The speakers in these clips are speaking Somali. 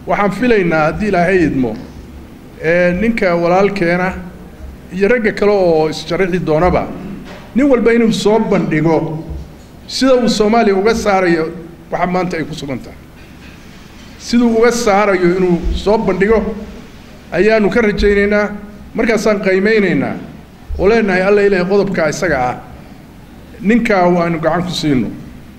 waxaan filaynaa haddii ilaahay idmo ninka walaalkeena iyo ragga kale oo isjarixi doonaba nin walba inuu soo bandhigo sida uu soomaaliya uga saarayo waxa maanta ay ku sugan tahay siduu uga saarayo inuu soo bandhigo ayaanu ka rajaynaynaa markaasaan qiimeynaynaa oo leenahay alla ilaahay qodobkaa isaga ah ninkaa waanu gacan ku siino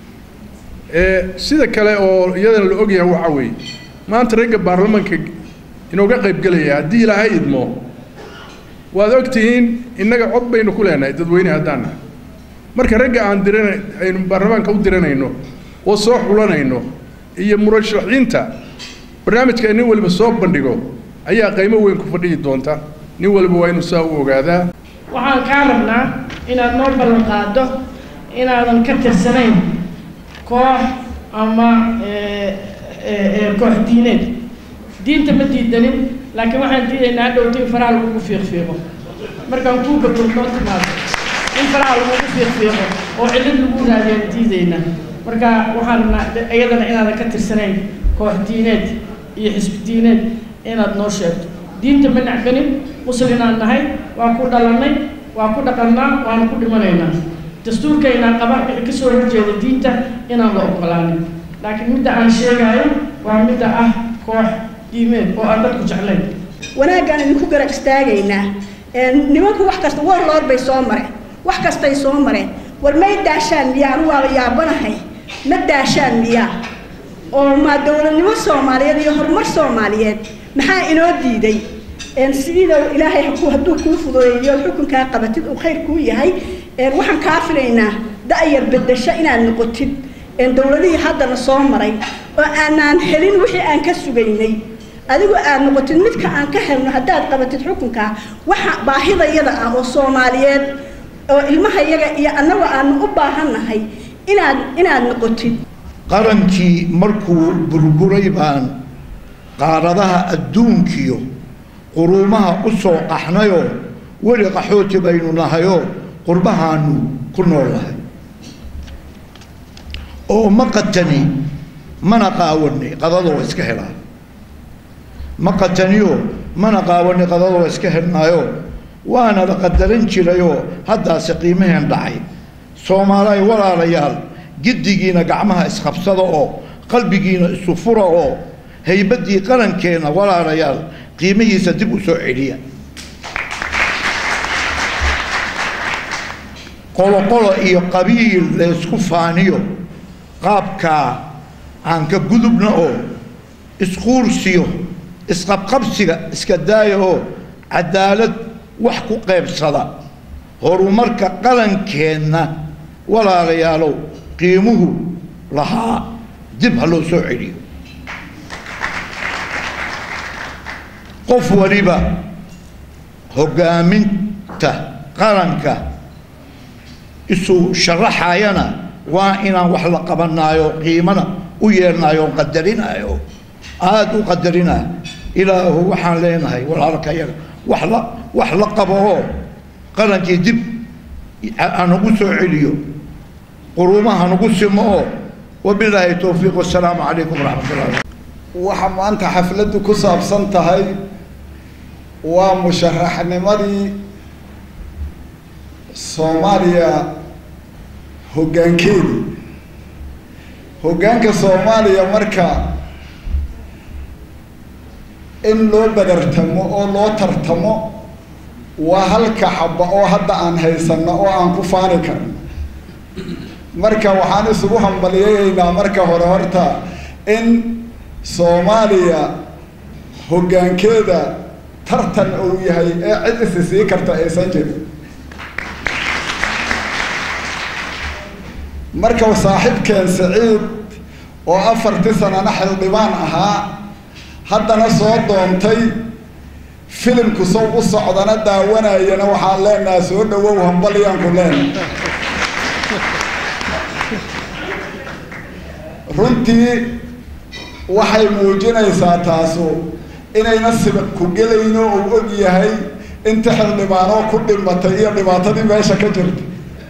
sida kale oo iyadana la ogyahay waxaa weeye maanta ragga baarlamaanka inooga qaybgelaya haddii ilaahay idmo waad og tihiin innaga cod baynu ku leenahay dadweyne haddaan nahay marka ragga aan dirana aynu baarlamaanka u diranayno oo soo xulanayno iyo murashaxiinta barnaamijka nin waliba soo bandhigo ayaa qiimo weyn ku fadhiyi doonta nin waliba waa inuu saa u ogaadaa waxaan kaa rabnaa inaad noo ballan qaado inaadan ka tirsanayn koox ama koox diineed diinta ma diidanin laakiin waxaan diidaynaa hadhowta in faraha lagugu fiiqfiiqo markaan kuu gabdhood noo timaado in faraha lagugu fiiqfiiqo oo cillad lagu raadiyaan diidaynaa marka waxaan rabnaa iyadana inaadan ka tirsanayn koox diineed iyo xisbi diineed inaad noo sheegto diinta ma nacbanin muslinaan nahay waa ku dhalannay waa ku dhaqannaa waana ku dhimanaynaa dastuurkaynaa qaba wixii ka soo horjeeda diinta inaan la ogolaanin laakiin midda aan sheegaayo waa midda ah koox diimeed oo aan dadku jeclayn wanaaggaan idinku garab istaagaynaa nimanku wax kasta warloor bay soo mareen wax kastay soo mareen war may daashaan miyaa anu waaba yaabanahay ma daashaan miyaa oo maa dowladnimo soomaaliyeed iyo horumar soomaaliyeed maxaa inoo diiday sida ilaahay hadduu kuu fududeeyo xukunkaa qabatid uu khayr kuu yahay waxaan kaa filaynaa da-yar bedasho inaad noqotid dowladihii haddana soo maray oo aanaan helin wixii aan ka sugaynay adigu aad noqotid midka aan ka helno haddaad qabatid xukunkaa waxa baahida yada ah oo soomaaliyeed oo ilmaha yaga iyo annagu aanu u baahannahay inaad inaad noqotid qarankii markuu burburay baan qaaradaha adduunkiyo quruumaha u soo qaxnayoo weli qaxooti baynu nahayoo qurbahaanu ku noolnahay oo ma qatani mana qaawani qadadoo iska helaa ma qataniyo mana qaawani qadadoo iska helnaayo waana la qadaran jirayoo haddaase qiimaheen dhacay soomaaliay walaalayaal giddigiina gacmaha isqabsada oo qalbigiina isu fura oo haybaddii qarankeenna walaalayaal qiimihiisa dib u soo celiya qoloqolo iyo qabiil laysku faaniyo qaabkaa aan ka gudubna oo isquursiyo isqabqabsiga iska daaya oo cadaalad wax ku qaybsada horumarka qalankeenna walaalayaalow qiimuhu lahaa dib ha loo soo celiyo qof waliba hoggaaminta qaranka isu sharaxayana waa inaan wax la qabanaayo qiimana u yeelnaayo o qadarinaayo aada u qadarinayo ilaahu waxaan leenahay walaalkayaga wax la wax la qabo oo qarankii dib hanagu soo celiyo quruumaha hanagu simo oo wabilaahi towfiiq wasalaamu calaykum waraxmat ullahi waxa maanta xafladdu ku saabsan tahay waa musharaxnimadii soomaaliya hoggaankeedii hoggaanka soomaaliya marka in loo badartamo oo loo tartamo waa halka xaba oo hadda aan haysanno oo aan ku faani karno marka waxaan isugu hambaliyayeynaa marka hore horta in soomaaliya hoggaankeeda tartan uu yahay ee cid isi sii karta aysan jirin marka saaxiibkeen siciid oo afartii sanana xildhibaan ahaa haddana soo doontay filimku sow u socdana daawanayana waxaan leenaha soo dhawow hambalyaanku leena runtii waxay muujinaysaa taasu inayna sibiq ku gelayno uu og yahay inta xildhibaanoo ku dhimatay iyo dhibaatadii meesha ka jirta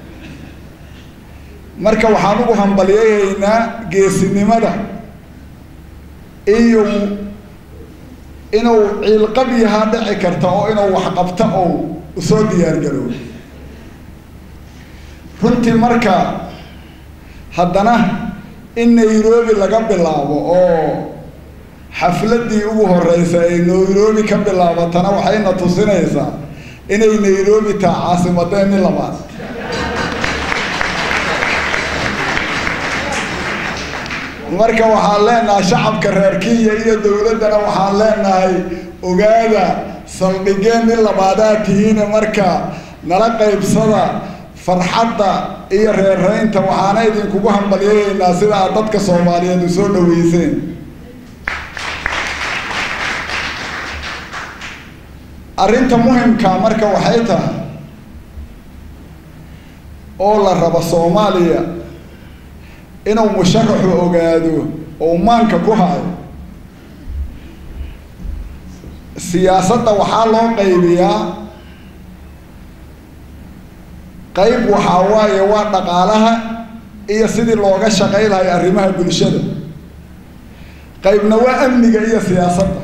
marka waxaan ugu hambalyayaynaa geesinimada iyo inuu ciilqab yahaa dhici karta oo inuu waxqabto ou usoo diyaargaroobo runtii marka haddana in nairobi laga bilaabo oo xafladdii ugu horreysay ay nairobi ka bilaabatana waxayna tusinaysaa inay nairobi taha caasimadeeni labaad marka waxaan leenahay shacabka reer kenya iyo dowladdana waxaan leenahay ogaada saldhigeen in labaadaa tihiine marka nala qaybsada farxadda iyo reeraynta waxaana idinkugu hambalyayaynaa sida aad dadka soomaaliyeed u soo dhaweyseen arrinta muhimkaa marka waxay tahay oo la rabo soomaaliya inuu musharaxu ogaado oo maanka ku hayo siyaasadda waxaa loo qaybiyaa qayb waxaa waaye waa dhaqaalaha iyo sidii looga shaqay lahay arrimaha bulshada qaybna waa amniga iyo siyaasadda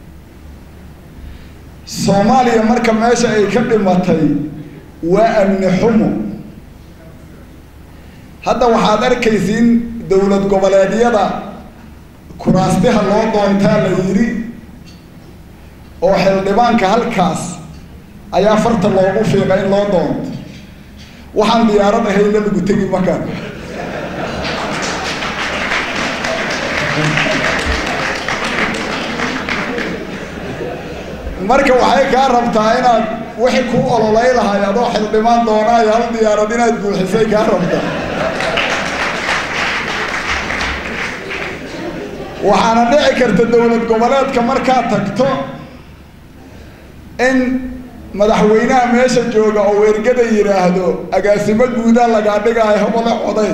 soomaaliya marka meesha ay ka dhimatay waa amni xumo hadda waxaad arkaysiin dowlad goboleedyada kuraastiha loo doontaa la yidhi oo xildhibaanka halkaas ayaa farta loogu fiiqa in loo doonto waxaan diyaarad ahayna lagu tegi makaan marka waxay kaa rabtaa inaad wixii kuu ololay lahay adoo xildhibaan doonaayo hal diyaarad inaad buuxisay kaa rabtaa waxaana dhici karta dowlad goboleedka markaad tagto in madaxweynaha meesha jooga oo weergada yidhaahdo agaasimo guudaa lagaa dhigaayo hobole coday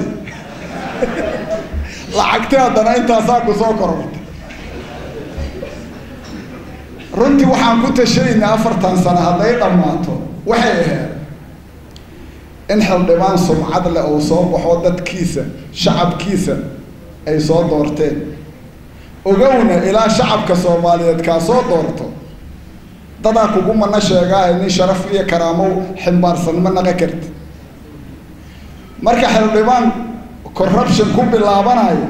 lacagti haddana intaasaa ku soo kororta runtii waxaan ku tashaynaa afartan sano hadday dhammaato waxay ahayd in xildhibaan sumcad leh uu soo baxo dadkiisa shacabkiisa ay soo doorteen ogowna ilaa shacabka soomaaliyeed kaa soo doorto dadaa kugu mana sheegaahay nin sharaf iyo karaamo ximbaarsan ma naqa karti marka xildhibaan corruption ku bilaabanayo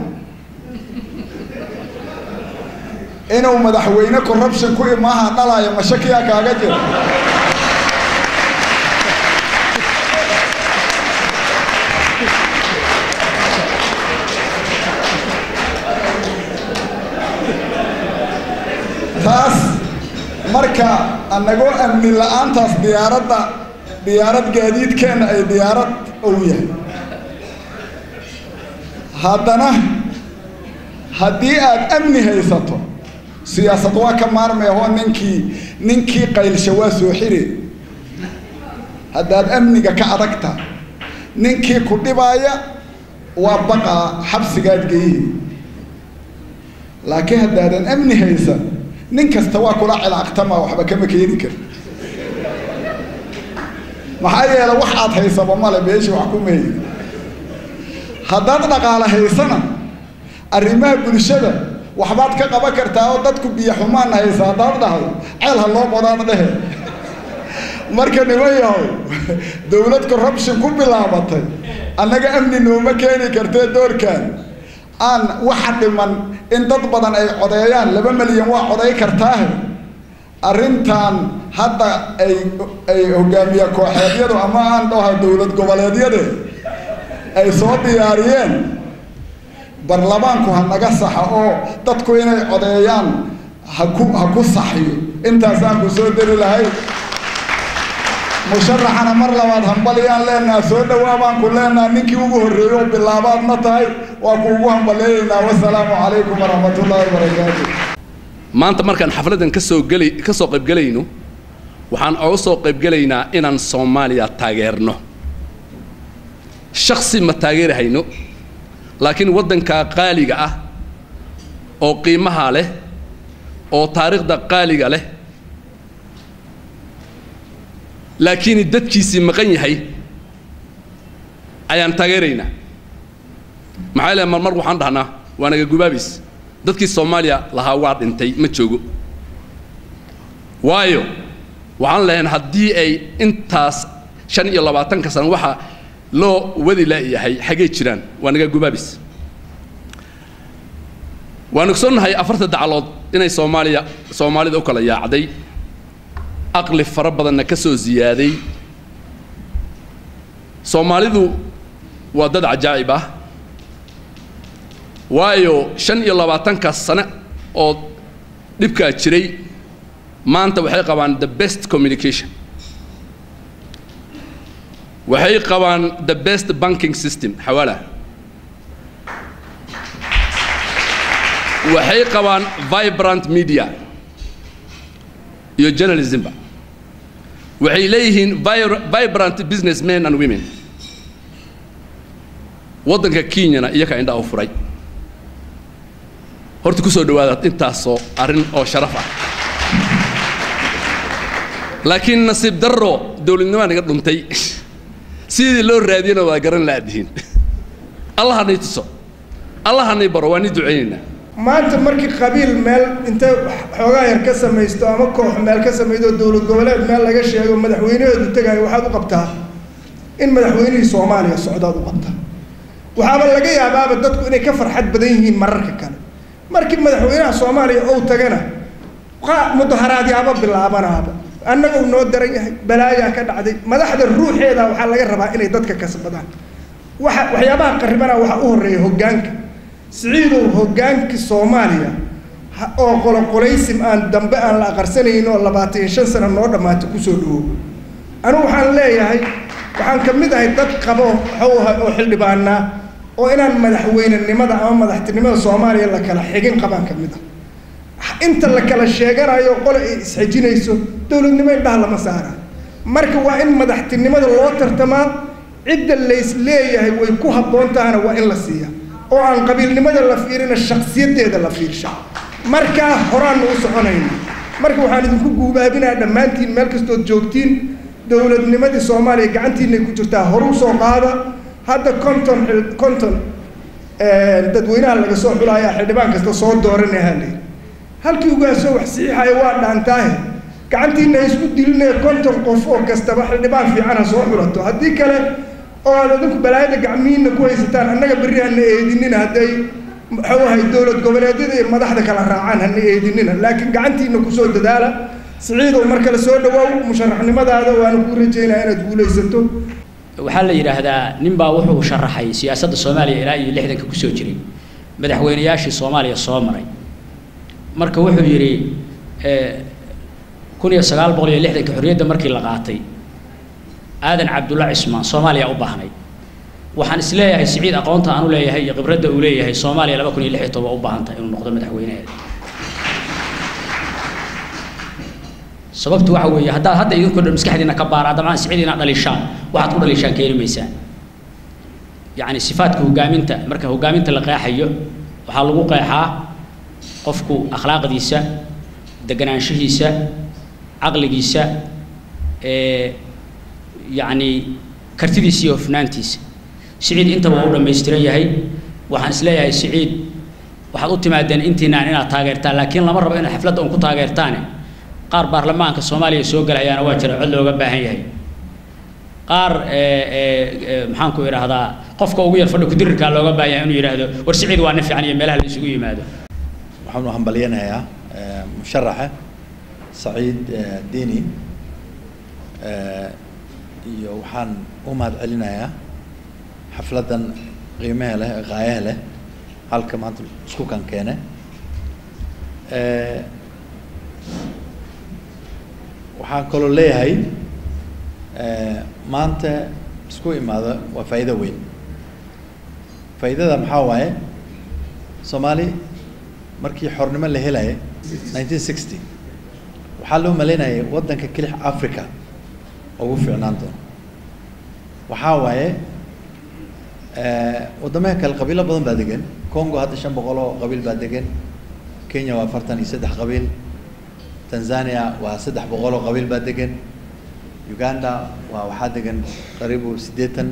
inuu madaxweyne corruption ku imaaha dhalayo mashakiyaa kaaga jira taas marka anagoo amni la-aantaas diyaaradda diyaarad gaadiidkeenna ay diyaarad ou yahay haddana haddii aad amni haysato siyaasad waa ka maarmeehoo ninkii ninkii qaylsha waa soo xire haddaad amniga ka adagta ninkii ku dhibaaya waa baqaa xabsigaad geyihi laakiin haddaadan amni haysan nin kasta waa kula cilaaqtama waxba kama keeni kar maxaa yeele wax aad haysaba male meeshii wax ku meeyi haddaad dhaqaale haysana arrimaha bulshada waxbaad ka qaban kartaa oo dadku biyo xumaan haysa haddaad dhahdo ceel ha loo qodaad dhehe marka niman yahow dowlad corruption ku bilaabatay annaga amni nooma keeni kartee doorkan aan waxa dhiman in dad badan ay codeeyaan laba milyan waa coday kartaahe arrintan hadda ay ay hogaamiye kooxeedyadu ama aan dhaha dowlad goboleedyade ay soo diyaariyeen barlamaanku ha naga saxa oo dadku inay codeeyaan haku ha ku saxiyo intaasaan ku soo deri lahay musharaxana mar labaad hambalyaan leenaha soo dhawaa baan ku leenaha ninkii ugu horreeyey oo bilaabaadna tahay waa ku ugu hambaleeyaynaa wasalaamu calaykum waraxmat ullaahi wabarakaatu maanta markaan xafladdan ka soo geli ka soo qaybgelayno waxaan oga soo qaybgelaynaa inaan soomaaliya taageerno shaksi ma taageerahayno laakiin waddankaa qaaliga ah oo qiimaha leh oo taariikhda qaaliga leh laakiin dadkiisii maqan yahay ayaan taageeraynaa maxaa leehay marmar waxaan dhahnaa waa naga gubaabis dadkii soomaaliya lahaa waa dhintay ma joogo waayo waxaan lehayn haddii ay intaas shan iyo labaatanka sano waxa loo wadi la'yahay xaggay jiraan waa naga gubaabis waan ogsoonnahay afarta dacalood inay soomaaliya soomaalida u kala yaacday aqli fara badanna ka soo ziyaaday soomaalidu waa dad cajaa'ib ah waayo shan iyo labaatankaas sane oo dhibkaa jiray maanta waxay qabaan the best communication waxay qabaan the best banking system xawaala waxay qabaan vibrant media iyo journalismba waxay leeyihiin vibrant businessmen and women waddanka kenyana iyakaa indhaa u furay horta ku soo dhawaada intaasoo arrin oo sharaf ah laakiin nasiib darro dowladnimaa naga dhuntay sidii loo raadiyana waa garan laadihiin allah hanay tuso allah hanay baro waa ni ducaynaynaa maanta markii qabiil meel intay xoogaa yar ka samaysto ama koox meel ka samaydo dowlad goboleed meel laga sheego madaxweynaheedu tegayo waxaad u qabtaa in madaxweynihii soomaaliya socdaad u qabtaa waxaaba laga yaabaaba dadku inay ka farxad badan yihiin mararka kale markii madaxweynaha soomaaliya ou tagana mudaharaadyaaba bilaabanaaba annaga uu noo daran yahay balaayaa ka dhacday madaxda ruuxeeda waxaa laga rabaa inay dadka kasbadaan waxa waxyaabaha qarribana waxaa u horreeya hoggaanka siciidow hoggaankii soomaaliya oo qoloqolaysim aan dambe aan la aqarsanaynin oo labaatan iyo shan sano noo dhammaatay kusoo dhawow anigu waxaan leeyahay waxaan ka mid ahay dad qabo waxuu ahay oo xildhibaanaa oo inaan madaxweynenimada ama madaxtinimada soomaaliya la kala xigin qabaan ka mid ah inta la kala sheeganayo qole ay isxejinayso dowladnimo indhaha lama saara marka waa in madaxtinimada loo tartamaa cidda lays leeyahay way ku habboon tahana waa in la siiya oo aan qabiilnimada la fiirina shaksiyadeeda la fiirsha markaa horaannu u soconayna marka waxaan idinku guubaabinaa dhammaantiin meel kastood joogtiin dowladnimadii soomaaliya gacantiinay ku jirtaa horu soo qaada hadda conton conton dadweynaha laga soo xulaaya xildhibaan kasta soo dooranaya haleyii halkii ugaasoo wax saxiixaya waa dhaantaahe gacantiina isku dilinaya konton qof oo kastaba xildhibaan fiicana soo xulato haddii kale oo aad adinku balaayada gacmihiina ku haysataan annaga berri hana eedinina hadday muxuu ahay dowlad goboleedyada iyo madaxda kala raacaan hana eedinina laakiin gacantiina kusoo dadaala siciidow mar kale soo dhawaaw musharaxnimadaada waana kuu rajaynaya inaad guulaysato waxaa la yidhaahdaa ninbaa wuxuu sharaxay siyaasadda soomaaliya ilaa iyo lixdanka kusoo jiray madaxweynayaashii soomaaliya soo maray marka wuxuu yidhi kun iyo sagaal boqol iyo lixdanka xorriyadda markii la qaatay aadan cabdulla cismaan soomaaliya u baahnay waxaan is leeyahay siciid aqoonta aan u leeyahay iyo khibradda uu leeyahay soomaaliya laba kun iyo lix iyo toban u baahan tahay inuu noqdo madaxweynaheeda sababtu waxa weeye haddaad hadda idinkoo dhan maskaxdiina ka baara dabcan siciid inaad dhalishaan waxaad ku dhalishaan keeni maysaan yacni sifaadka hoggaaminta marka hoggaaminta la qeexayo waxaa lagu qeexaa qofku akhlaaqdiisa deganaanshihiisa caqligiisa yacni kartidiisa iyo hofnaantiisa siciid intaba waa u dhammaystiran yahay waxaan is leeyahay siciid waxaad u timaadeen intiinaan inaad taageertaan laakiin lama rabo inaad xafladda un ku taageertaane qaar baarlamaanka soomaaliya soo gelayaana waa jira cod looga baahan yahay qaar maxaan ku idhaahdaa qofka ugu yar fadhi kudirirkaa looga baahan yahay inuu yidhaahdo war siciid waa nin fiican iyo meelaha la isugu yimaado waxaan u hambalyanayaa musharaxa saciid dini iyo waxaan u mahad celinayaa xafladdan qiimaha leh ee qaayaha leh halka maanta isku kan keene waxaan kaloo leeyahay maanta isku imaado waa faa'iido weyn faa'iidada maxaa waaye soomaali markii xornimo la helaya nineteen sixty waxaa loo malaynayay waddanka kelix africa ugu fiicnaan doono waxaa waaye waddamaha kale qabiilo badan baa degan congo hadda shan boqol oo qabiil baa degan kenya waa afartan iyo saddex qabiil tanzania waa saddex boqol oo qabiil baa degan uganda waa waxaa degan qariibu siddeetan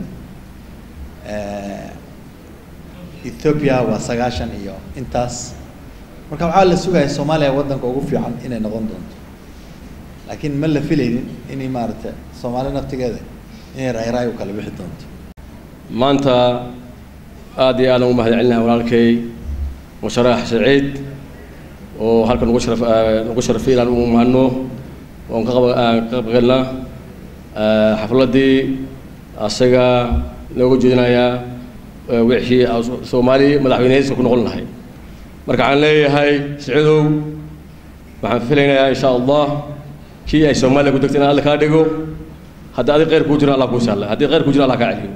ethiopia waa sagaashan iyo intaas marka waxaa la sugaya soomaaliya waddanka ugu fiican inay noqon doonto laakiin ma la filaynin inay maaragtay soomaali naftigeeda inay raayraay u kala bixi doonto maanta aad iyo aadaan u mahad celinahay walaalkay musharax saciid oo halkan ugu sharaf ugu sharafay inaan u mahadno oon ka qaba ka qaybgalna xafladdii asaga nooga jeedinayaa wixii soomaali madaxweynehayska ku noqon lahay marka waxaan leeyahay saciidow waxaan filaynayaa insha allah kii ay soomaaliya ku degtay in alla kaa dhigo haddii adig kheyr kuu jiro allah kuu sahla haddii kheyr kuu jiro allah kaa celiyo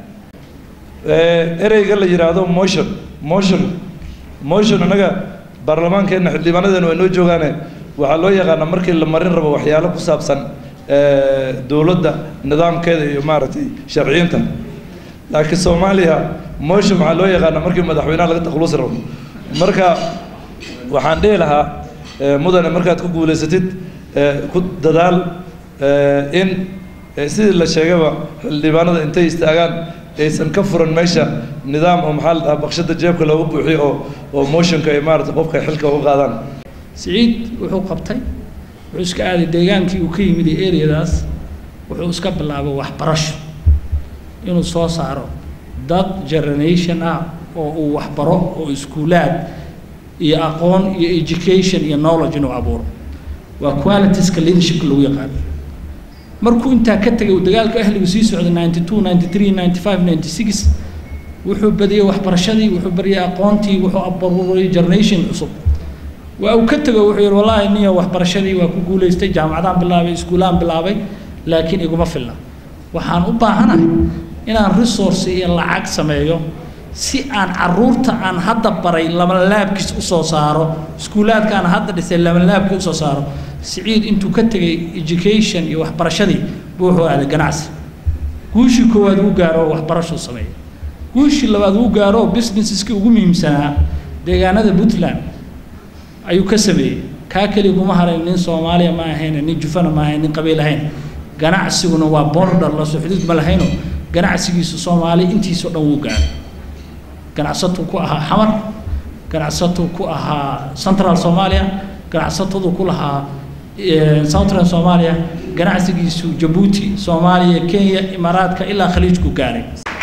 ereyga la yidhaahdo motion motion motion annaga baarlamaankeenna xildhibaanadeena waa noo joogaane waxaa loo yaqaanaa markii la marin rabo waxyaalo ku saabsan dowladda nidaamkeeda iyo maaragtay sharciyiinta laakiin soomaaliya motion waxaa loo yaqaanaa markii madaxweynaha laga takhalusi rabo marka waxaan dhihi lahaa mudane markaad ku guulaysatid ku dadaal in sidii la sheegaba xildhibaanada intay istaagaan aysan ka furan meesha nidaam oo maxaa la dhahaa baqshada jeebka looga buuxiyo oo oo motionka ay maarata qofka xilka uga qaadaan siciid wuxuu qabtay wuxuu iska aaday deegaankii uu ka yimid ee areadaas wuxuu iska bilaabay waxbarasho inuu soo saaro dad generation ah oo uu waxbaro oo iskuulaad iyo aqoon iyo education iyo knowledge inuu abuuro waa qualitieska leadershipka lagu yaqaano markuu intaa ka tegay uu dagaalka ahligu sii socday ninety two ninety three ninety five ninety six wuxuu badiyey waxbarashadii wuxuu bariyey aqoontii wuxuu abuuray generation cusub waa uu ka tego wuxuu yihi wallaahi niyo waxbarashadii waa ku guulaystay jaamacadaan bilaabay iskuulaan bilaabay laakiin iguma filna waxaan u baahanahay inaan resource iyo lacag sameeyo si aan caruurta aan hadda baray labanlaabkiis usoo saaro iskuulaadka aan hadda dhisay labanlaabkii usoo saaro siciid intuu ka tegay education iyo waxbarashadii buu wuxuu aaday ganacsi guushii koowaad uu gaaro oo waxbarashuu sameeyay guushii labaad uu gaaro oo businesseski ugu muhiimsanaa deegaanada puntland ayuu ka sameeyey kaa keliya kuma harayn nin soomaaliya ma ahayn nin jufana ma ahayn nin qabiil ahayn ganacsiguna waa border lasoo xuduud ma lahayno ganacsigiisu soomaali intiisoo dhan wuu gaaray ganacsatuu ku ahaa xamar ganacsatuu ku ahaa central soomaaliya ganacsatadu ku lahaa southern soomaaliya ganacsigiisu jabuuti soomaaliya kenya imaaraadka ilaa khaliijku gaaray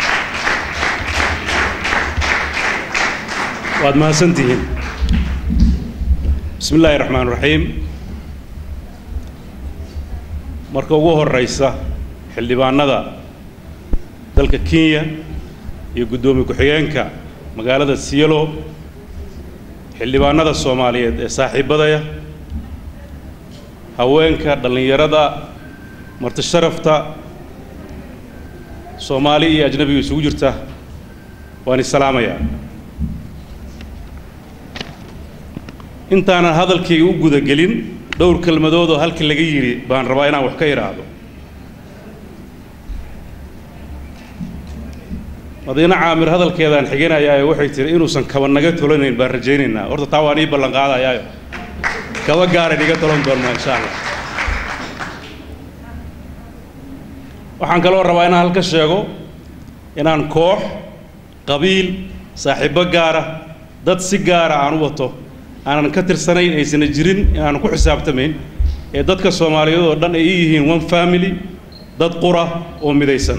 waad mahadsantihiin bismi illaahi raxmaan raxiim marka ugu horeysa xildhibaanada dalka kenya iyo guddoomiye ku-xigeenka magaalada sielo xildhibaanada soomaaliyeed ee saaxiibadaya haweenka dhallinyarada marti sharafta soomaali iyo ajnabiga isugu jirta waan isalaamayaa intaanan hadalkayga u gudagelin dhowr kelmadood oo halkii laga yidhi baan rabaa inaan wax ka idhaahdo madiine caamir hadalkeedaan xiginayaa ee waxay tihi inuusan kaba naga tolanayn baan rajaynaynaa horta taa waan ii ballan qaadayaayo kaba gaaran iga tolan doonnaa insha allah waxaan kaloo rabaa inaan halka sheego inaan koox qabiil saaxiibbo gaara dad si gaara aan u wato aanan ka tirsanayn aysana jirin inaanan ku xisaabtamayn ee dadka soomaaliyeed oo dhan ay ii yihiin one family dad qura oo midaysan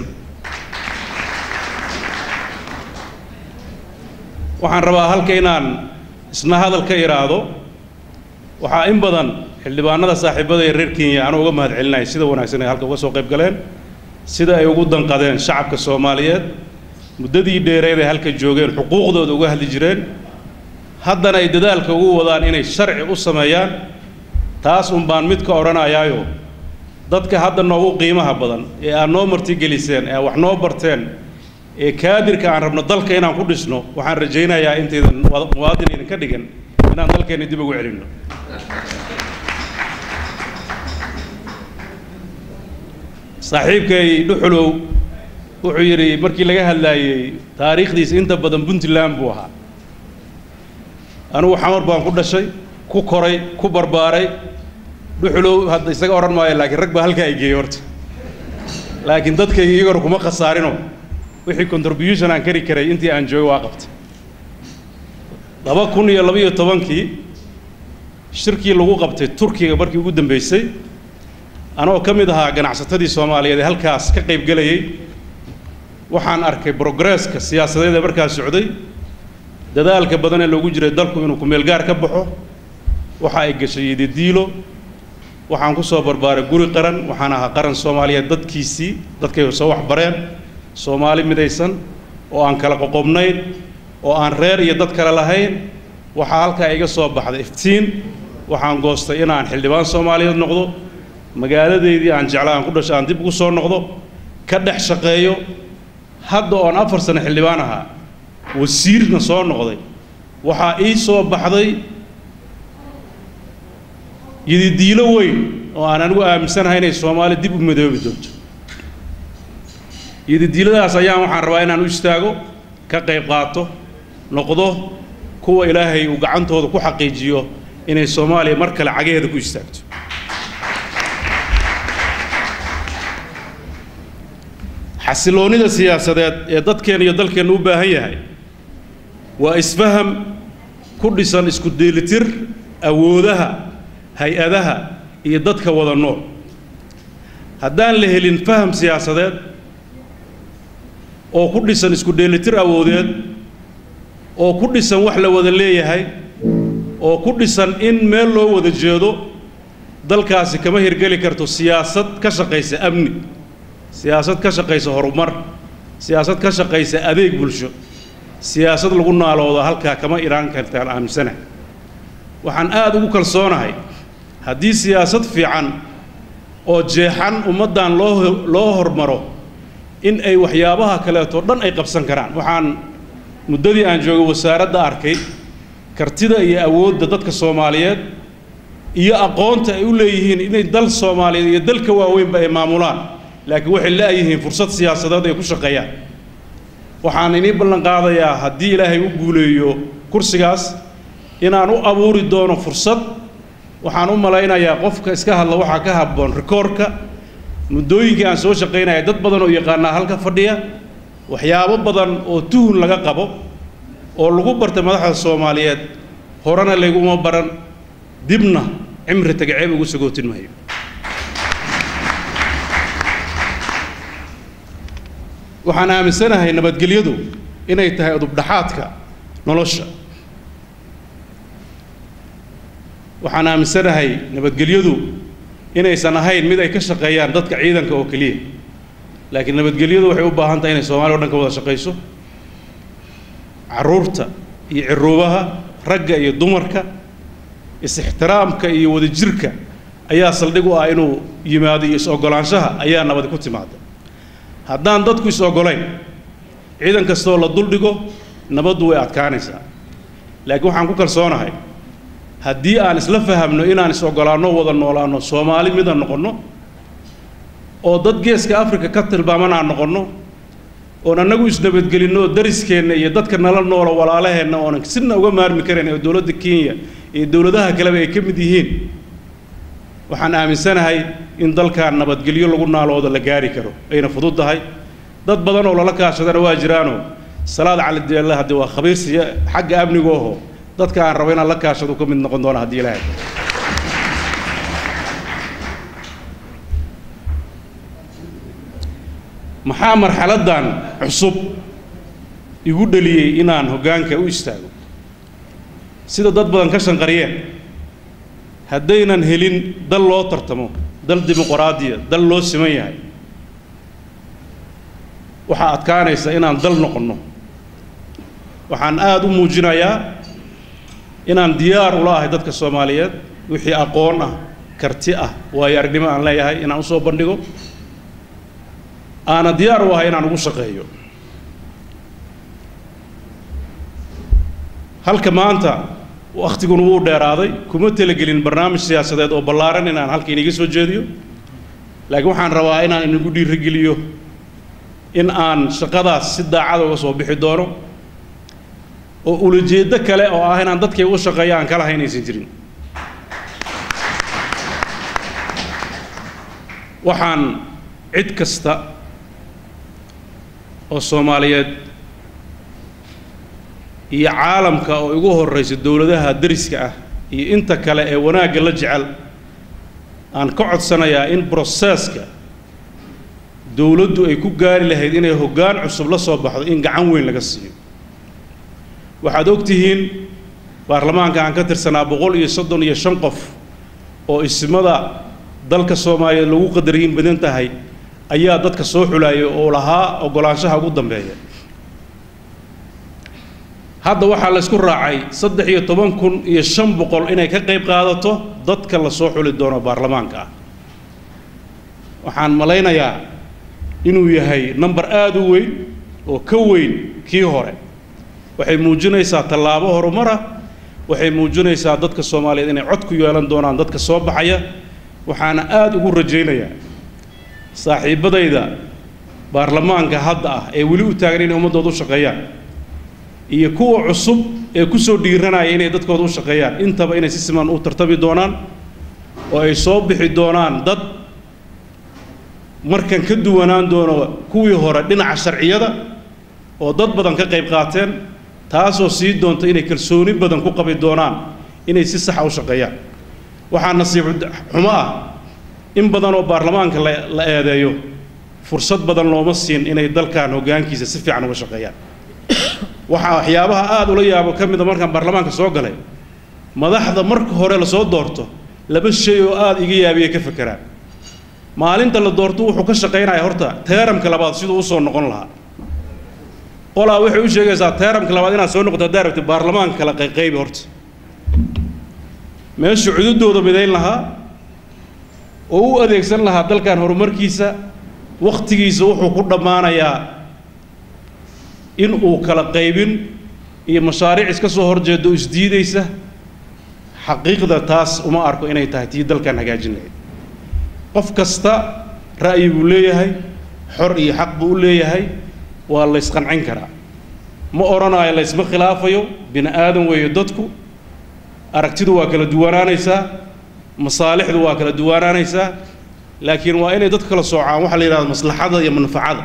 waxaan rabaa halka inaan isna hadal ka idhaahdo waxaa in badan xildhibaanada saaxiibada ee reer kenya anu uga mahad celinaya sida wanaagsan ay halka uga soo qayb galeen sida ay ugu danqadeen shacabka soomaaliyeed muddadii dheereed ay halka joogeen xuquuqdooda uga hadli jireen haddana ay dadaalka ugu wadaan inay sharci u sameeyaan taas un baan mid ka odhanayaayo dadka hadda noogu qiimaha badan ee aad noo martigeliseen ee wax noo barteen ee kaadirka aan rabno dalka inaan ku dhisno waxaan rajaynayaa intaydan muwaadin idinka dhigan inaan dalkeenna dib ugu celinno saaxiibkay dhuxulow wuxuu yidhi markii laga hadlaayey taariikhdiisa inta badan puntland buu ahaa anugu xamar baan ku dhashay ku koray ku barbaaray dhuxulow hadda isaga odhan maayo laakiin rag baa halkaa ay geeyey horta laakiin dadkayga iyagona kuma khasaarino wixii contribution aan kari karay intii aan joogay waa qabtay laba kun iyo laba iyo tobankii shirkii lagu qabtay turkiga markii ugu dambeysay anoo ka mid ahaa ganacsatadii soomaaliyeed ee halkaas ka qaybgelayay waxaan arkay progresska siyaasadeed ee markaas socday dadaalka badan ee loogu jiray dalku inuu ku-meelgaar ka baxo waxa ay gashay yididiilo waxaan ku soo barbaaray guri qaran waxaan ahaa qaran soomaaliyeed dadkiisii dadkay soo waxbareen soomaali midaysan oo aan kala qoqobnayn oo aan reer iyo dad kale lahayn waxaa halkaa iga soo baxday iftiin waxaan goostay inaan xildhibaan soomaaliyeed noqdo magaaladeydii aan jeclaa aan ku dhasho aan dib ugu soo noqdo ka dhex shaqeeyo hadda oon afar sano xildhibaan ahaa wasiirna soo noqday waxaa ii soo baxday yididiilo weyn oo aan anigu aaminsanahay inay soomaali dib u midoobi doonto yididiiladaas ayaan waxaan rabaa inaan u istaago ka qayb qaato noqdo kuwa ilaahay uu gacantooda ku xaqiijiyo inay soomaaliya mar kale cageheeda ku istaagto xasiloonnida siyaasadeed ee dadkeenna iyo dalkeenna u baahan yahay waa isfaham ku dhisan isku dheelitir awoodaha hay-adaha iyo dadka wada nool haddaan la helin faham siyaasadeed oo ku dhisan isku dheelitir awoodeed oo ku dhisan wax la wada leeyahay oo ku dhisan in meel loo wada jeedo dalkaasi kama hirgeli karto siyaasad ka shaqaysa amni siyaasad ka shaqaysa horumar siyaasad ka shaqaysa adeeg bulsho siyaasad lagu naaloodo halkaa kama iraan kartaan aaminsanahay waxaan aada ugu kalsoonahay haddii siyaasad fiican oo jeexan ummaddan loo loo hormaro in ay waxyaabaha kaleeto dhan ay qabsan karaan waxaan muddadii aan joogay wasaaradda arkay kartida iyo awoodda dadka soomaaliyeed iyo aqoonta ay u leeyihiin inay dal soomaaliyeed iyo dalka waaweynba ay maamulaan laakiin waxay la'yihiin fursad siyaasadeed ay ku shaqeeyaan waxaan inii ballan qaadayaa haddii ilaahay u guuleeyo kursigaas inaan u abuuri doono fursad waxaan u malaynayaa qofka iska hadla waxaa ka habboon rikoorka muddooyinkii aan soo shaqaynaya dad badan oo yaqaanaa halka fadhiya waxyaabo badan oo tuhun laga qabo oo lagu bartay madaxda soomaaliyeed horena layguma baran dibna cimri tagaceeb ugu sagootin maayo waxaan aaminsanahay nabadgelyadu inay tahay udubdhaxaadka nolosha waxaan aaminsanahay nabadgelyadu inaysan ahayn mid ay ka shaqeeyaan dadka ciidanka oo keliya laakiin nabadgelyadu waxay u baahan tahay inay soomaaliya o dhan ka wada shaqayso carruurta iyo ciruubaha ragga iyo dumarka is-ixtiraamka iyo wadajirka ayaa saldhig u ah inuu yimaado iyo is-oggolaanshaha ayaa nabadi ku timaada haddaan dadku is-oggolayn ciidan kastoo la duldhigo nabaddu way adkaanaysaa laakiin waxaan ku kalsoonahay haddii aan isla fahamno inaan is-oggolaanno wada noolaanno soomaali midaan noqonno oo dad geeska afrika ka tilmaaman aan noqonno oon annagu isnabadgelinno oo dariskeenna iyo dadka nala noola walaalaheenna oonan sina uga maarmi karayn oo dowladda kenya iyo dowladaha kaleba ay ka mid yihiin waxaan aaminsanahay in dalkan nabadgelyo lagu naalooda la gaari karo ayna fudud tahay dad badan oo lala kaashadana waa jiraanoo salaad cali deelle haddii waa khabiirsiya xagga amniga oho dadka aan rabo inaan la kaashado ka mid noqon doona haddii ilaahay maxaa marxaladdan cusub igu dhaliyey inaan hoggaanka u istaago sida dad badan ka shanqariyeen haddaynan helin dal loo tartamo dal dimuqraadiya dal loo siman yahay waxaa adkaanaysa inaan dal noqonno waxaan aada u muujinayaa inaan diyaar ula ahay dadka soomaaliyeed wixii aqoon ah karti ah waayo aragnimo aan leeyahay inaan usoo bandhigo aana diyaar u ahay inaan ugu shaqeeyo halka maanta wakhtiguna wuu dheeraaday kuma talagelin barnaamij siyaasadeed oo ballaaran inaan halka iniga soo jeediyo laakiin waxaan rabaa inaan inagu dhiirigeliyo in aan shaqadaas si daacada uga soo bixi doono oo ulajeeddo kale oo ah inaan dadkay u shaqeeyo aan kala hayn aysan jirin waxaan cid kasta oo soomaaliyeed iyo caalamka oo igu horraysa dowladaha dariska ah iyo inta kale ee wanaagga la jecel aan ka codsanayaa in broseska dowladdu ay ku gaari lahayd inay hoggaan cusub la soo baxdo in gacan weyn laga siiyo waxaad og tihiin baarlamaanka aan ka tirsanaa boqol iyo soddon iyo shan qof oo ismada dalka soomaaliyeed lagu qadariyin badan tahay ayaa dadka soo xulayay oo lahaa oggolaanshaha ugu dambeeya hadda waxaa la isku raacay saddex iyo toban kun iyo shan boqol inay ka qayb qaadato dadka la soo xuli doono baarlamaanka ah waxaan malaynayaa inuu yahay number aada u weyn oo ka weyn kii hore waxay muujinaysaa tallaabo horumara waxay muujinaysaa dadka soomaaliyeed inay cod ku yeelan doonaan dadka soo baxaya waxaana aada ugu rajaynayaa saaxiibbadayda baarlamaanka hadda ah ee weli u taagan inay ummaddooda u shaqeeyaan iyo kuwa cusub ee ku soo dhiiranaya inay dadkooda u shaqeeyaan intaba inay si siman u tartami doonaan oo ay soo bixi doonaan dad markan ka duwanaan doono kuwii hore dhinaca sharciyada oo dad badan ka qayb qaateen taasoo sii doonta inay kalsooni badan ku qabi doonaan inay si saxa u shaqeeyaan waxaa nasiib xumo ah in badan oo baarlamaanka la la eedeeyo fursad badan looma siin inay dalkan hoggaankiisa si fiican uga shaqeeyaan waxaa waxyaabaha aada ula yaabo ka mida markaan baarlamaanka soo galay madaxda marka hore lasoo doorto laba shay oo aada iga yaabiya ka fekeraan maalinta la doorto wuxuu ka shaqaynaya horta teeramka labaad siduu usoo noqon lahaa qolaa waxay u sheegaysaa teeramka labaad inaad soo noqoto haddaa rabti baarlamaanka kala qayqaybi horta meeshu cududooda midayn lahaa oo u adeegsan lahaa dalkan horumarkiisa wakhtigiisa wuxuu ku dhammaanayaa in uu kala qaybin iyo mashaariic iska soo horjeedo isdiidaysa xaqiiqda taas uma arko inay tahay tii dalkan hagaajin lahayd qof kasta ra'yi buu leeyahay xor iyo xaq buu u leeyahay waa la ysqancin karaa ma odhanayo la ysma khilaafayo bini aadan weeye dadku aragtidu waa kala duwanaanaysaa masaalixdu waa kala duwanaanaysaa laakiin waa inay dadku kala soocaan waxaa la yidhahda maslaxada iyo manfacada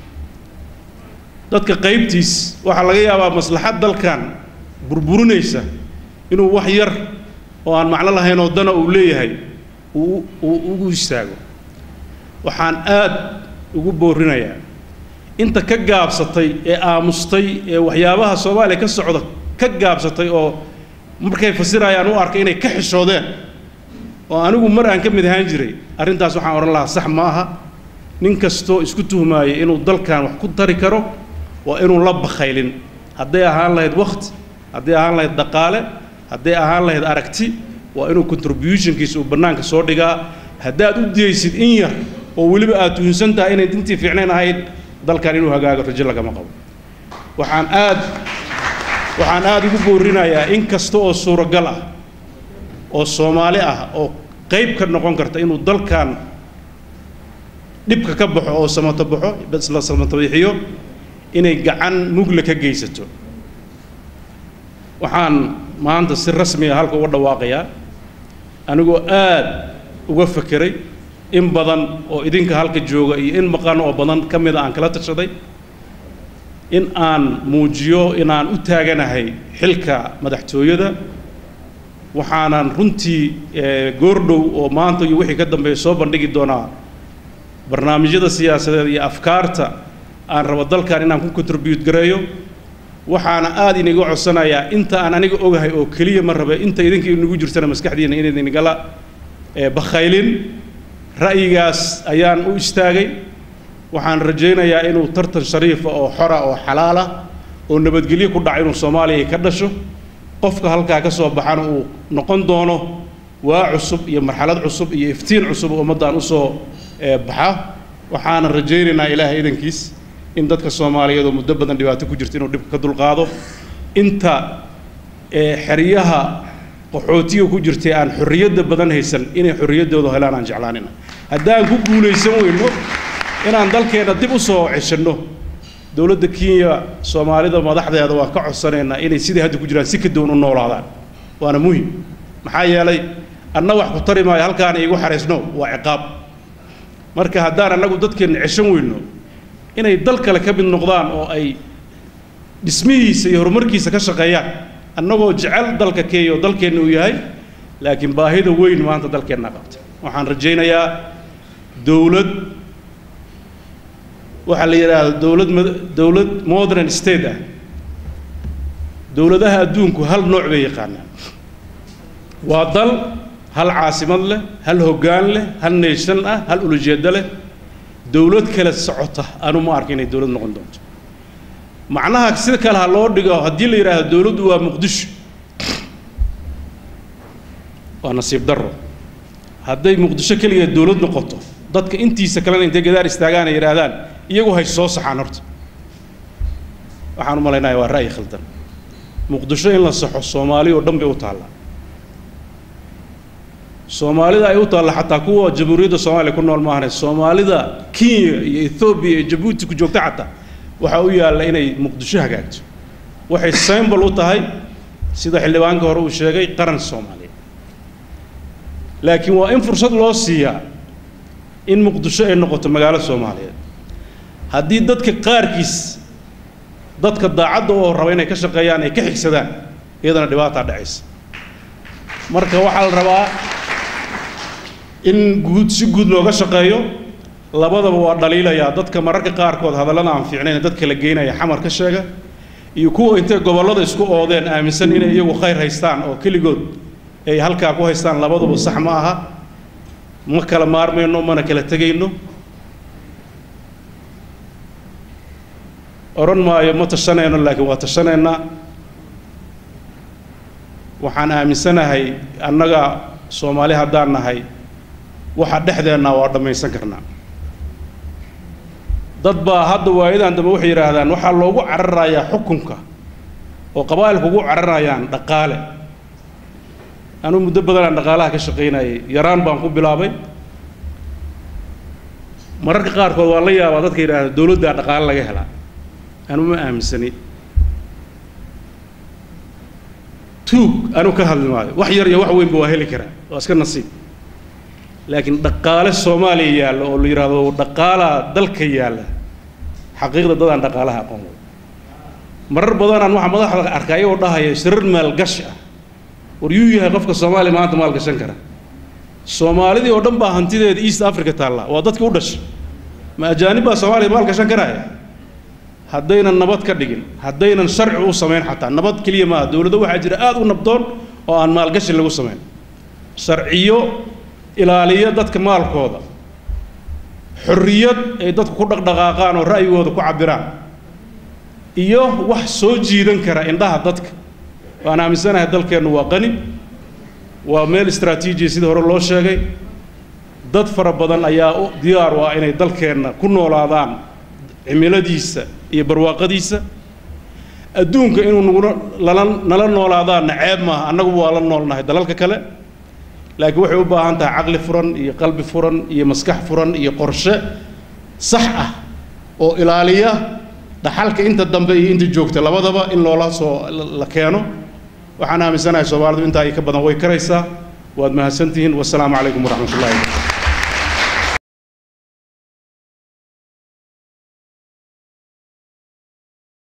dadka qaybtiis waxaa laga yaabaa maslaxad dalkan burburinaysa inuu wax yar oo aan macno lahayn oo dana uu leeyahay uu uu ugu istaago waxaan aad ugu boorinayaa inta ka gaabsatay ee aamustay ee waxyaabaha soomaaliya ka socda ka gaabsatay oo markay fasirayaan u arkay inay ka xishoodeen oo anigu mar aan ka mid ahaan jiray arrintaas waxaan odhan lahaa sax ma aha nin kastoo isku tuhmaaya inuu dalkan wax ku tari karo waa inuu la bakhaylin hadday ahaan lahayd wakhti hadday ahaan lahayd dhaqaale hadday ahaan lahayd aragti waa inuu contributionkiisa uu bannaanka soo dhigaa haddaad u diyaysid in yar oo weliba aad tuhunsan tahay inay dintii fiicnayn ahayd dalkan inuu hagaago rajo lagama qabo waxaan aad waxaan aada ugu boorinayaa in kasta oo suuragal ah oo soomaali ah oo qayb ka noqon karta inuu dalkan dhibka ka baxo oo samato baxo bas la samatabixiyo inay gacan mugle ka geysato waxaan maanta si rasmi ah halka uga dhawaaqayaa anigoo aad uga fekeray in badan oo idinka halka jooga iyo in maqan oo badan ka mida aan kala tashaday in aan muujiyo inaan u taaganahay xilka madaxtooyada waxaanan runtii goordhow oo maanta iyo wixii ka dambeeya soo bandhigi doonaa barnaamijyada siyaasadeed iyo afkaarta aan rabo dalkan inaan ku contribute gareeyo waxaana aada iniga codsanayaa inta aan aniga ogahay oo keliya ma rabe inta idinka inagu jirtana maskaxdiina inaydinigala bakhaylin ra'yigaas ayaan u istaagay waxaan rajaynayaa inuu tartan shariifa oo xora oo xalaala oo nabadgelyo ku dhaca inuu soomaaliya ka dhasho qofka halkaa ka soo baxana uu noqon doono waa cusub iyo marxalad cusub iyo iftiin cusub oo ummaddan usoo baxa waxaana rajaynaynaa ilaahay idankiis in dadka soomaaliyeed oo muddo badan dhibaato ku jirta inuu dhibka ka dulqaado inta xeryaha qaxootiga ku jirtay aan xorriyadda badan haysan inay xorriyaddooda helaan aan jeclaanina haddaan ku guulaysan weyno inaan dalkeenna dib u soo ceshanno dowladda kenya soomaalida madaxdeeda waan ka codsanaynaa inay sidai hadda ku jiraan si ka duwan u noolaadaan waana muhim maxaa yeelay anna wax ku tari maayo halkaana iigu xaraysno waa ciqaab marka haddaan annagu dadkeenna ceshan weyno inay dal kale ka mid noqdaan oo ay dhismihiisa iyo horumarkiisa ka shaqeeyaan annagoo jecel dalka kenya oo dalkeenna uu yahay laakiin baahida weyn maanta dalkeenna qabta waxaan rajaynayaa dowlad waxaa la yidhaahdo dowlad mad- dowlad modern state ah dowladaha adduunku hal nooc bay yaqaanaan waa dal hal caasimad leh hal hoggaan leh hal nation ah hal ulujeedo leh dowlad kale socota anu ma arka inay dowlad noqon doonto macnaha sida kale ha loo dhigo haddii la yidhaahdo dowladdu waa muqdisho waa nasiib darro hadday muqdisho keligeed dowlad noqoto dadka intiisa kalena intay gadaar istaagaan ay yidhaahdaan iyagu hay soo saxaan horta waxaan u malaynayaa waa ra'yi khaldan muqdisho in la saxo soomaali oo dhan bay u taallaa soomaalida ay u taalla xataa kuwa jamhuuriyadda soomaaliya ku nool maahane soomaalida kenya iyo ethoobiya iyo jabuuti ku joogta xataa waxaa u yaalla inay muqdisho hagaagto waxay symbol u tahay sida xildhibaanka hore uu sheegay qaran soomaaliya laakiin waa in fursad loo siiyaa in muqdisho ay noqoto magaalo soomaaliyeed haddii dadka qaarkiis dadka daacadda oo raba inay ka shaqeeyaan ay ka xigsadaan iyadana dhibaataa dhacaysa marka waxaa la rabaa in guud si guud looga shaqeeyo labadaba waa dhaliilayaa dadka mararka qaarkood hadallada aan fiicnayn dadka la geynaya xamar ka sheega iyo kuwa intay gobollada isku oodeen aaminsan inay iyagu khayr haystaan oo keligood ay halkaa ku haystaan labaduba sax ma aha ma kala maarmayno mana kala tegayno odhan maayo ma tashanayno laakiin waa tashanaynaa waxaan aaminsanahay annaga soomaali haddaan nahay waxa dhexdeenna waa dhammaysan karnaa dad baa hadda waayadan dambe waxay yidhaahdaan waxaa loogu cararayaa xukunka oo qabaa'ilku ugu cararayaan dhaqaale anuu muddo badanaan dhaqaalaha ka shaqaynayay yaraan baan ku bilaabay mararka qaarkood waa la yaabaa dadka yidhaahda dowladdaa dhaqaale laga helaa anu ma aaminsani tuug anu ka hadli maayo wax yar iyo wax weynba waa heli karaa waa iska nasiib laakiin dhaqaale soomaaliya yaalla oo la yidhaahdo dhaqaalaa dalka yaalla xaqiiqda dadaan dhaqaalaha aqoon wey marar badanaan waxaa madaxda arkaa iyagoo dhahaya shirar maalgashi ah war yuu yahay qofka soomaaliya maanta maalgashan kara soomaalidii oo dhan baa hantideeda east africa taallaa waa dadkii u dhashay ma ajaanib baa soomaaliya maalgashan karaya haddaynan nabad ka dhigin haddaynan sharci u samayn xataa nabad keliya maaha dowladda waxaa jira aada u nabdoon oo aan maalgashi lagu samayn sharciyo ilaaliya dadka maalkooda xorriyad ay dadku ku dhaqdhaqaaqaan oo ra'yigooda ku cabbiraan iyo wax soo jiidan kara indhaha dadka waan aaminsanahay dalkeennu waa qani waa meel istraatiijiya sidii hore loo sheegay dad fara badan ayaa u diyaar u ah inay dalkeenna ku noolaadaan cimiladiisa iyo barwaaqadiisa adduunka inuu nagula lala nala noolaadaanna ceeb maaha annagu waa la noolnahay dalalka kale laakiin waxay u baahan tahay caqli furan iyo qalbi furan iyo maskax furan iyo qorshe sax ah oo ilaaliya dhaxalka inta dambe iyo inta joogta labadaba in loola soo la keeno waxaan aaminsanahay soomaalidu intaa iyo ka badan way karaysaa waad mahadsantihiin wasalaamu calaykum waraxmat ullahi